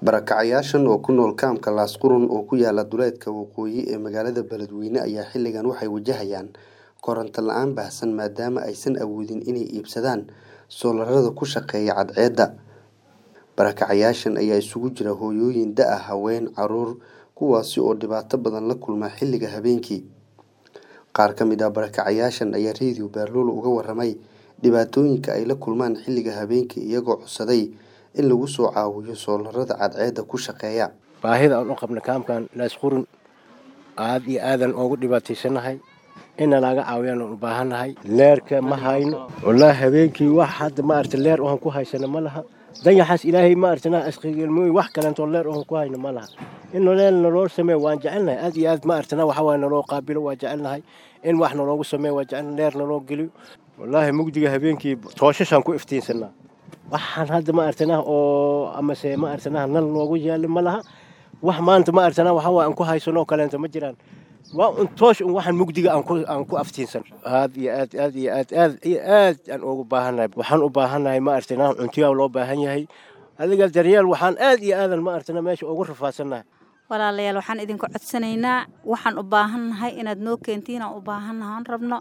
Barakacayaashan oo ku nool kaamka Laasqurun oo ku yaala duleedka waqooyi ee magaalada Beledweyne ayaa xilligan waxay wajahayaan koronto la'aan baahsan maadaama aysan awoodin inay iibsadaan soolarada ku shaqeeya cadceedda. Barakacayaashan ayaa isugu jira hooyooyin da' ah, haween, carruur, kuwaasi oo dhibaato badan la kulma xilliga habeenkii. Qaar ka mid ah barakacayaashan ayaa Radio Baalula uga warramay dhibaatooyinka ay la kulmaan xilliga habeenkii iyagoo codsaday in lagu soo caawiyo soolarada cadceedda ku shaqeeya. baahida aan u qabno kaamkan laasqurun aad iyo aadan ugu dhibaataysanahay in nalaga caawiyaan u baahannahay leerka ma hayno wallaahi habeenkii wax hadda maaragta leer oon ku haysano ma laha dayaxaas ilaahay maaragtana asqigelmooy wax kalentoo leer oon ku hayno ma laha in noleel naloo sameeyo waan jecelnahay aad iyo aad maaragtana waxa waaye naloo qaabilo waa jecelnahay in wax naloogu sameeyo waa jecel leer naloo geliyo wallaahi mugdiga habeenkii tooshashaan ku iftiinsanaa waxaan hadda maaragtana oo amase maaragtana nal noogu yaali ma laha wax maanta maaragtana waxa waaye aan ku haysano oo kaleento ma jiraan waa un toosh un waxaan mugdiga aan ku aan ku aftiinsan aad iyo aad aad iyo aad aad iyo aad aan ugu baahannahay waxaan u baahannahay maaragtana cuntiyaa loo baahan yahay adiga daryeel waxaan aad iyo aadan maaragtana meesha ugu rafaadsannahay walaalayaal waxaan idinku codsanaynaa waxaan u baahannahay inaad noo keentiin aan u baahannahay aan rabno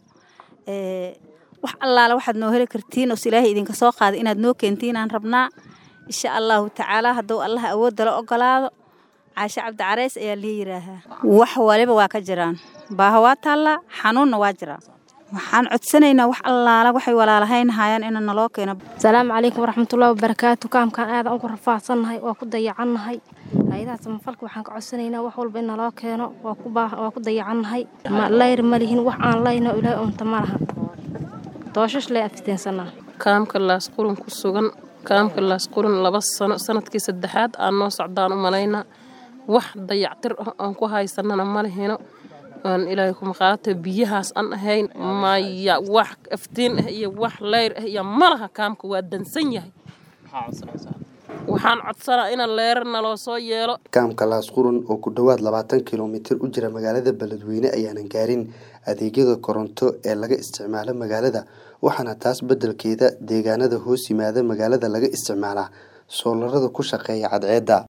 wax allaala waxaad noo heli kartiin oo ilaahay idinka soo qaaday inaad noo keentiin aan rabnaa insha allahu tacaala hadduu allaha awoodda la ogolaado caashe cabdi careys ayaa lii yidhaahaa wax waliba waa ka jiraan baaha waa taallaa xanuunna waa jiraa waxaan codsanaynaa wax allaala waxay walaalahaynahayaan ina naloo keeno asalaamu calaykum waraxmatullahi wabarakaatu kaamkaan aadan ugu rafaadsannahay waa ku dayacannahay hay-adaha samafalka waxaan ka codsanaynaa wax walba in naloo keeno waa ku dayacannahay layr ma lihin wax aan layno ilaahay unta ma laha dooshash lee afiteensanaa kaamka laasqurun ku sugan kaamka laasqurun laba sano sanadkii saddexaad aan noo socdaan u malaynaa wax dayactir ah aan ku haysanana ma lihino aan ilaahay kuma qaata biyahaas aan ahayn maya wax aftiin ah iyo wax leyr ah iyo malaha kaamka waa dansan yahay waxaan codsanaa ina leerar naloo soo yeelo kaamka laasqurun oo ku dhowaad labaatan kilomitir u jira magaalada beledweyne ayaanan gaarin adeegyada koronto ee laga isticmaalo magaalada waxaana taas beddelkeeda deegaanada hoos yimaada magaalada laga isticmaalaa soolarada ku shaqeeya cadceedda